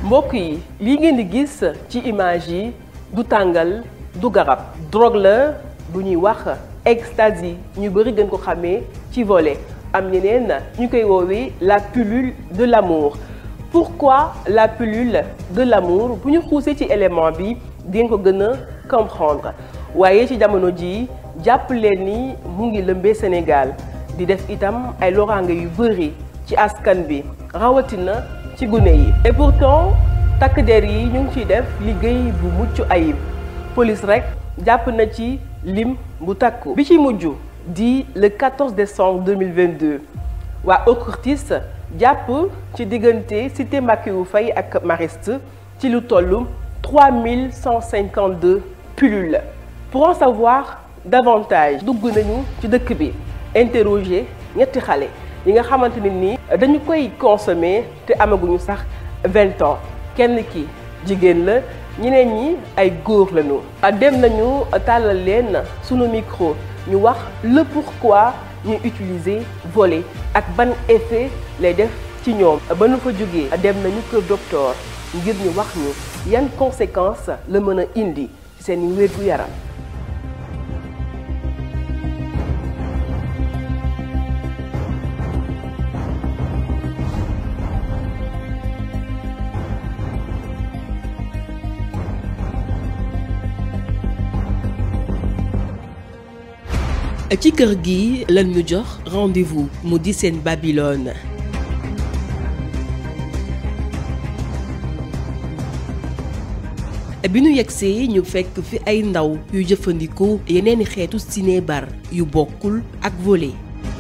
mbokk yi lii ngeen di gis ci image yi du tàngal du garab drogue la bu ñuy wax ecstasy ñu bëri gën ko xamee ci volet am ñeneen ñu koy woowee la pilule de l'amour pourquoi la pilule de l'amour bu ñu xuusee ci élément bi di ngeen ko gën a comprendre waaye ci jamono ji jàpp leen ni mu ngi lëmbee Sénégal di def itam ay loraange yu bëri ci askan bi rawatina ci gune yi. et pourtant takk der yi ñu ngi ciy def liggéey bu mucc ayib police rek jàpp na ci lim bu takku. bi ci mujj di le 14 décembre 2022 waa OCRTIS jàpp ci diggante cité Makiyu Faye ak Mariste ci lu toll 3152 pilules. pour en savoir davantage dugg nañu ci dëkk bi interroger ñetti xale yi nga xamante ne nii dañu koy consommer te amaguñu sax vingt ans kenn ki jigéen la ñeneen ñi ay góor lañu. dem nañu tàllal leen sunu micro ñu wax le pourquoi ñuy utiliser volet ak ban effet lay def ci ñoom. ba nu fa jógee dem nañu kër docteur ngir ñu wax ñu yan conséquences la mën a indi ci seen wér gu yaram. ci kër gi lan ñu jox rendez-vous mu di seen Babylone bi ñu yegsee ñu fekk fi ay ndaw yu jëfandikoo yeneeni xeetu cinébar yu bokkul ak volet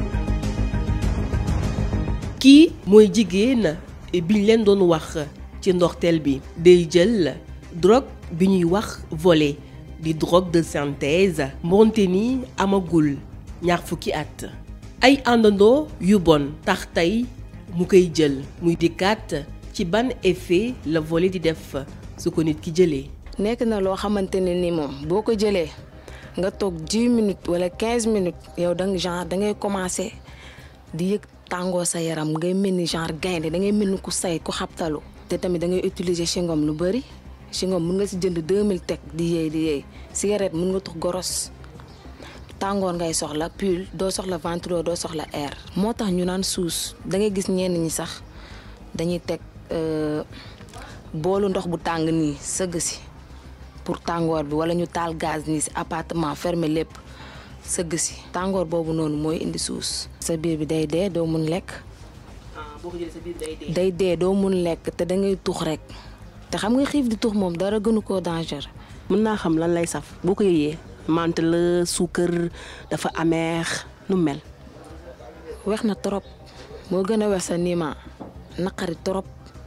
kii mooy jigéen biñ leen doon wax ci ndorteel bi day jël drogue bi ñuy wax volet di drogue de synthèse moonte ni amagul ñaar fukki at ay àndandoo yu bon tax tey mu koy jël muy dikkaat ci ban effet la volet di def su ko nit ki jëlee. nekk na loo xamante ne ni moom boo ko jëlee nga toog 10 minutes wala 15 minutes yow da nga genre da ngay commencer di yëg tàngoo sa yaram ngay mel ni genre gaynde da ngay mel ni ku say ku xabtalu te tamit da ngay utiliser chewing-gum lu bëri. chewing-gum mën nga si jënd 2000 teg di yeey di yeey cigarette mën nga tux goros tàngoor ngay soxla pull doo soxla ventilo doo soxla air. moo tax ñu naan suus da ngay gis ñenn ñi sax dañuy teg boolu ndox bu tàng nii sëgg si pour tàngoor bi wala ñu taal gaz nii si appartement fermé lépp sëgg si tàngoor boobu noonu mooy indi suus. sa biir bi day dee doo mun lekk. boo ko jëlee sa biir day dee. day dee doo mun lekk te da ngay tux rek. te xam nga xiif di tux moom dara gënu koo danger. mën naa xam lan lay saf boo ko yëyee mante la suukar dafa ameex nu mel. wex na trop moo gën a wex sa niima naqari trop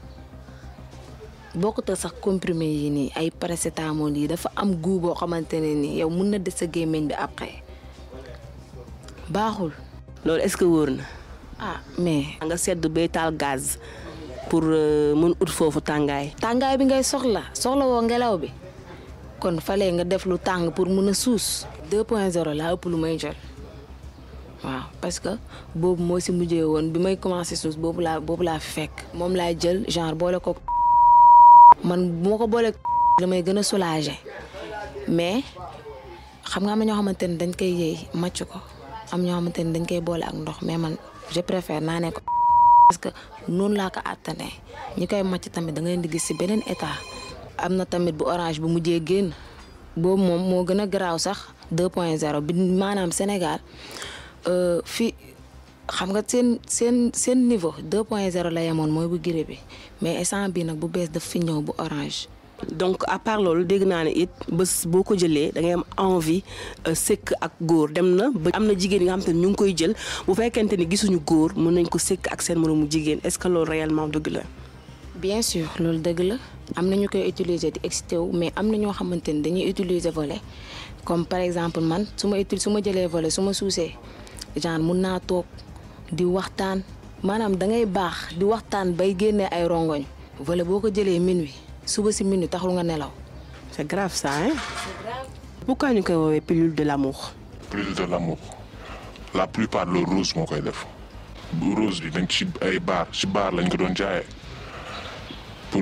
bokkut sax comprimé yi nii ay paracétamol yi dafa am goût boo xamante ne nii yow mun na des sa gémmiñ bi après baaxul. loolu est-ce que wóor na. ah mais. nga sedd bay taal gaz. pour mën ut foofu tàngaay. tàngaay bi ngay soxla soxla woo ngelaw bi kon fale nga def lu tàng pour mun a suus. 2.0 laa ëpp lu may jël waaw parce que boobu moo si mujjee woon bi may commencé suus boobu laa boobu laa fi fekk. moom laay jël genre boole ko man bu ma ko boole damay gën a soulager mais xam nga am na ñoo xamante ne dañ koy yëy màcc ko am ñoo xamante ne dañ koy boole ak ndox mais man je préfère naa ne ko. parce que noonu laa ko àttanee ñi koy màcc tamit da ngay di gis ci beneen état am na tamit bu orange bu mujjee génn boobu moom moo gën a garaaw sax 2.0 bi maanaam Sénégal fi xam nga seen seen seen niveau 2.0 la yemoon mooy bu gire bi mais instant bi nag bu bees daf fi ñëw bu orange. donc à part loolu dégg naa ne it bés boo ko jëlee da ngay am envie sëkk ak góor dem na ba am na jigéen yi nga xam te ne ñu ngi koy jël bu fekkente ni gisuñu góor mën nañ ko sëkk ak seen moroomu jigéen est-ce que loolu réellement dëgg la. bien sûr loolu dëgg la am na ñu koy utiliser di excité wu mais am na ñoo xamante ni dañuy utiliser volet comme par exemple man su ma uti su ma jëlee volet su ma suusee genre mun naa toog di waxtaan maanaam da ngay baax di waxtaan bay génnee ay rongoñ volet boo ko jëlee minuit suba si minuit taxul nga nelaw. c'est grave ça hein. c'est grave. pourquoi ñu koy woowee pilule de l'amour. pilule de l'amour la plupart le rose moo koy def bu rose bi dañ ci ay baar ci baar lañ ko doon jaayee pour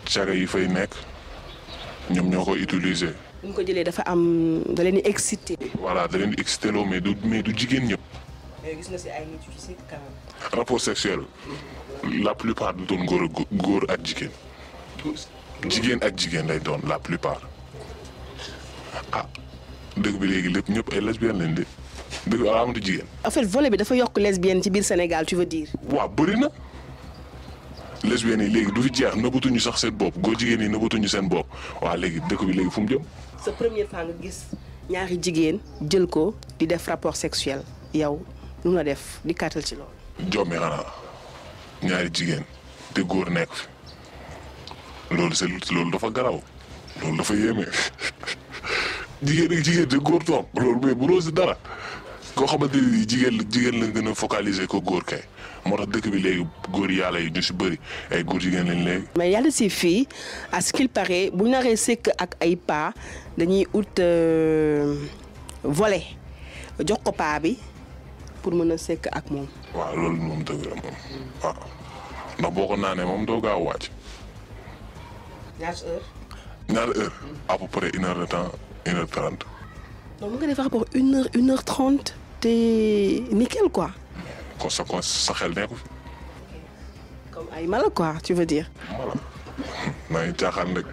caga yi fay nekk ñoom ñoo ko utiliser bu ñu ko jëlee dafa am da leen di excité. voilà da leen di excité loo mais du mais du jigéen ñëpp mais gis nga si ay nit yu ci quand même. rapport sexuel la plupart du doon góor ak góor ak jigéen jigéen ak jigéen lay doon la plupart ah dëgg bi léegi lépp ñëpp ay lesbiennes lañ de dëgg bi amatu jigéen en fait volet bi dafa yokk lesbienne ci biir Sénégal tu veux dire. waaw bëri na lesbiennes yi léegi du fi jeex nëbbatuñu sax seen bopp góor jigéen yi nëbbatuñu seen bopp waa léegi dëkk bi léegi fu mu jëm sa première fois nga gis ñaari jigéen jël ko di def rapport sexuel yow lu la def di kàttal ci loolu. jommi xanaa ñaari jigéen te góor nekk fi loolu c'est loolu dafa garaw loolu dafa yéeme jigéen ak jigéen te góor toog loolu mais bu loo si dara koo xamante ni jigéen la jigéen lañ gën a focaliser ko góor kay moo tax dëkk bi léegi góor yàlla yi ñu si bëri ay góor jigéen lañ léegi. mais yàlla si fii à ce qu'il paraît bu ñu naree sëkk ak ay paa dañuy ut euh, volet jox ko paa bi pour mën a sëkk ak moom. waaw loolu moom dëgg la moom waaw ndax boo ko naanee moom doo gaaw wàcc ñaata heure. ñaari heure à peu près une heure de temps une heure trente. donc mën nga def rapport une heure une heure trente te nickel quoi. kon sa kon sa xel nekku fi comme ay mala quoi tu veux dire. voilà maa ngi caaxaan rek.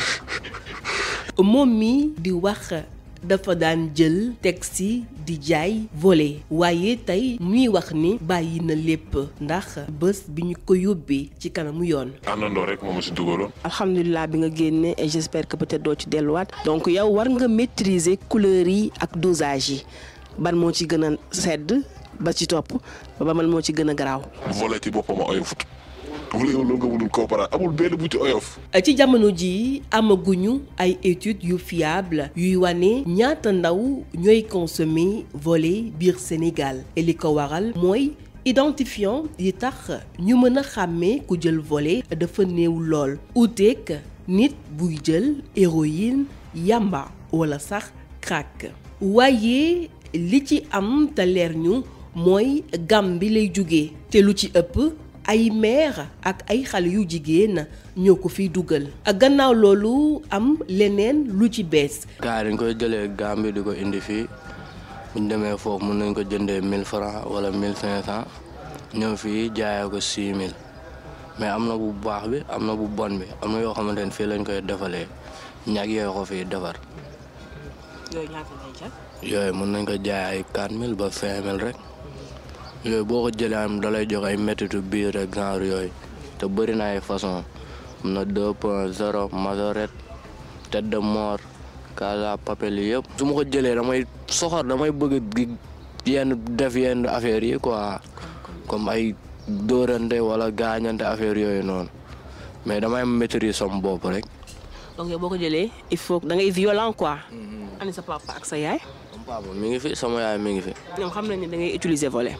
moom mi di wax dafa daan jël taxi di jaay volet waaye tey muy wax ni bàyyi na lépp ndax bés bi ñu ko yóbbee ci kanamu yoon. àndandoo rek moom si dugaloon. alhamdulilah bi nga génne et j'espère que peut-être doo ci delluwaat. donc yow war nga maîtriser couleurs yi ak dosage yi ban moo ci gën a sedd ba ci topp ba man moo ci gën a garaaw. volet ci boppam a oyofut. wala yow loolu nga mënul comparer amul benn bu ci oyof. ci jamono ji amaguñu ay études yu fiable yuy wane ñaata ndaw ñooy consommer volet biir Sénégal et li ko waral mooy identifiant yi tax ñu mën a xàmmee ku jël volet dafa néew lool uteek nit buy jël héroïne yamba wala sax crack waaye li ci am te leer ñu mooy gam bi lay jóge te lu ci ëpp ay mère ak ay xale yu jigéen ñoo ko fiy dugal gannaaw loolu am leneen lu ci bees gars yi dañ koy jëlee Gambie di ko indi fii buñ demee foofu mun nañ ko jëndee 1000 francs wala 1500 ñëw fii jaayee ko 6000 mais am na bu baax bi am na bu bon bi am na yoo xamante ne fii lañ koy defalee ñag yooyu ko fii defar yooyu ñaata lay jar. yooyu mun nañ ko jaay ay 4000 ba 5000 rek yooyu boo ko jëlee am da lay jox ay méttitu biir ak genre yooyu te bëri na ay façon am na 2 point 0 majorette tête de mort casa papel yi yëpp su ma ko jëlee damay soxor damay bëgg di yenn def yenn affaires yi quoi comme ay dóorante wala gaañante affaire yooyu noonu mais damay maîtriser sama bopp rek donc yow boo ko jëlee il faut da ngay violent quoi. ani sa papa ak sa yaay. sama papa mi ngi fi sama yaay mi ngi fi ñoom xam nañ ne da ngay utiliser volet.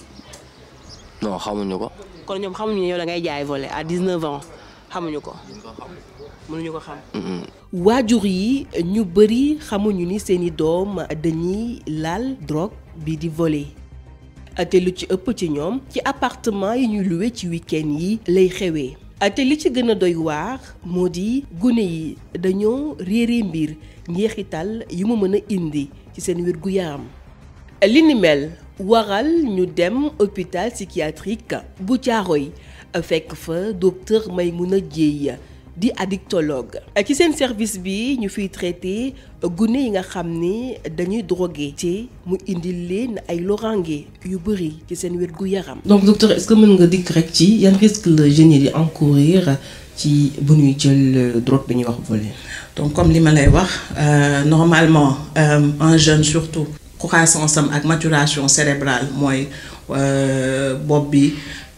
non xamuñu ko kon ñoom xamuñu ne yow da ngay jaay volet à 19 ans xamuñu ko. mënuñu ko xam. waajur yi ñu bëri xamuñu ni seeni doom dañuy laal drogue bi di voler te lu ci ëpp ci ñoom ci appartement yi ñuy luwe ci week-end yi lay xewee te li ci gën a doy waar moo di gune yi dañoo réere mbir njeexital yi mu mën a indi ci seen wér gu yaram li ni mel waral ñu dem hôpital psychiatrique bu Caaroy fekk fa docteur Maymouna Dieye di addictologue ci seen service bi ñu fiy traité gune yi nga xam ne dañuy drogué te mu indil leen ay lorange yu bëri ci seen wér gu yaram. donc docteur est-ce que mën nga dikk rek ci yan risque la jeunes yi di encourir ci bu ñuy jël drogue bi ñuy wax volet. donc comme li ma lay wax euh, normalement euh, un jeune surtout croissance am ak maturation cérébrale mooy euh, bopp bi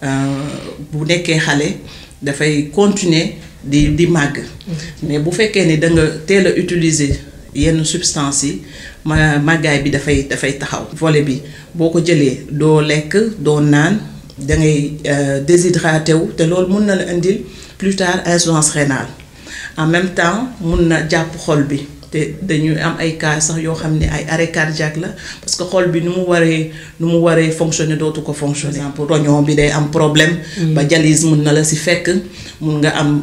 bu nekkee xale dafay continuer di di màgg mais bu fekkee ni da nga teel a utiliser yenn substances yi ma màggaay bi dafay dafay taxaw volet bi boo ko jëlee doo lekk doo naan da ngay déshydraté wu te loolu mun na la indil plus tard insuffisance rénale en même temps mun na jàpp xol bi te dañuy am ay cas sax yoo xam ne ay arrêt cardiaque la parce que xol bi nu mu waree nu mu waree fonctionner dootu ko fonctionner. par exemple rognon bi day am problème. ba dialyse mun na la si fekk mun nga am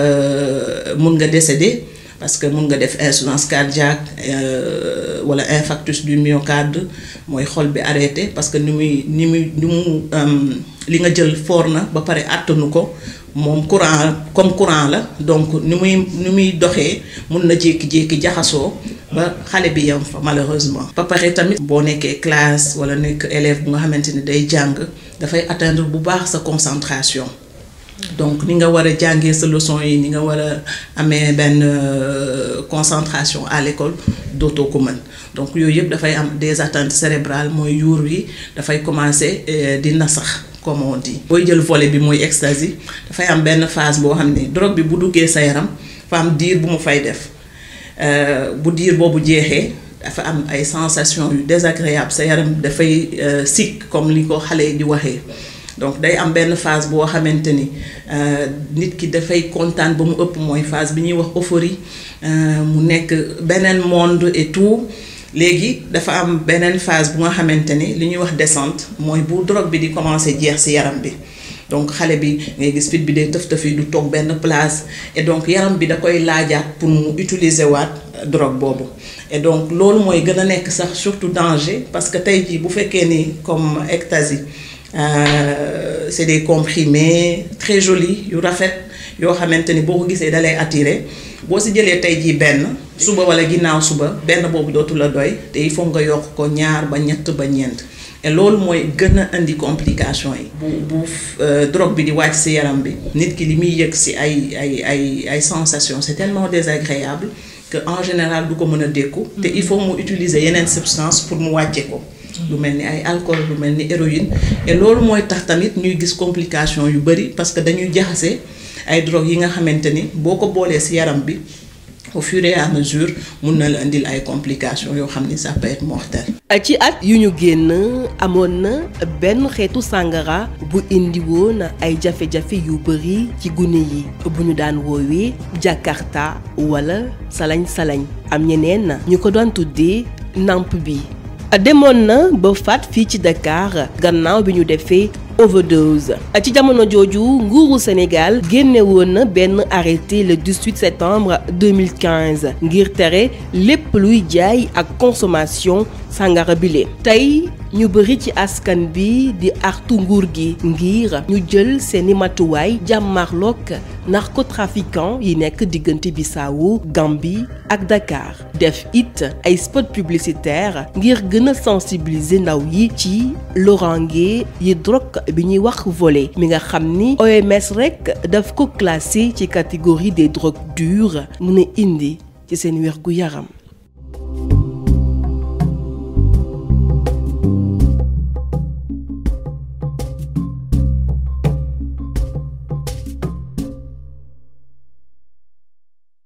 mun nga décéder parce que mun nga def insuffisance cardiaque wala infarctus du myocarde mooy xol bi arrêté parce que ni muy ni muy ni mu li nga jël foor na ba pare àttanu ko. moom courant comme courant la donc ni muy ni muy doxee mun na jékki-jékki jaxasoo ba xale bi yam fa malheureusement. ba pare tamit boo nekkee classe wala nekk élève bu nga xamante ni day jàng dafay atteindre bu baax sa concentration donc ni nga war a jàngee sa leçon yi ni nga war a amee benn concentration à l'école dootoo ko mën donc yooyu yëpp dafay am des atteintes cérébrales mooy yuur wi dafay commencer di nasax. comme on dit booy jël volet bi mooy ecstasy dafay am benn phase boo xam ne drogue bi bu duggee sa yaram dafa am diir bu mu fay def bu diir boobu jeexee dafa am ay sensations yu désagréable sa yaram dafay sick comme li ko xale yi di waxee donc day am benn phase boo xamante ni nit ki dafay kontaan ba mu ëpp mooy phase bi ñuy wax euphorie mu nekk beneen monde et tout léegi dafa am beneen phase bu nga xamante ni li ñuy wax descente mooy bu drogue bi di commencer jeex ci yaram bi donc xale bi ngay gis fit bi day tëf tëf yi du toog benn place et donc yaram bi da koy laajaat pour mu utiliser waat drogue boobu et donc loolu mooy gën a nekk sax surtout danger parce que tey jii bu fekkee ni comme ecstasy c'est des comprimés très jolis yu rafet yoo xamante ni boo ko gisee da lay attirer boo si jëlee tey jii benn suba wala ginnaaw suba benn boobu dootu la doy te il faut nga yokk ko ñaar ba ñett ba ñeent et loolu mooy gën a indi complication yi. bu bu drogue bi di wàcc ci yaram bi nit ki li muy yëg ci ay ay ay ay sensations c'est tellement désagréable que en général du ko mën a dékku. te il faut mu utiliser yeneen substance pour mu wàcce ko. lu mel ni ay alcool lu mel ni héroïne et loolu mooy tax tamit ñuy gis complication yu bari parce que dañuy jaxase ay drogue yi nga xamante ni boo ko boolee ci yaram bi au fur et à mesure mun na la indil ay complications yoo xam ni ça peut être mortel. ci at yu ñu génn amoon na benn xeetu sàngara bu indi woon ay jafe-jafe yu bari ci gune yi bu ñu daan woowee Jakarta wala salañ-salañ am ñeneen ñu ko doon tuddee namp bi. demoon na ba faat fii ci Dakar gannaaw bi ñu defee overdose ci jamono jooju nguuru Sénégal génne woon na benn arrêté le 18 septembre 2015 ngir tere lépp luy jaay ak consommation sàngara bile tey ñu bëri ci askan bi di artu nguur gi ngir ñu jël seeni matuwaay jàmmarloog narcotrafiquant yi nekk diggante Bissau Gambie ak Dakar def it ay spot publicitaire ngir gën a sensibiliser ndaw yi ci lorange yi drogue bi ñuy wax volet mi nga xam ni OMS rekk daf ko classé ci catégorie des drogues dures mën a indi ci seen wér gu yaram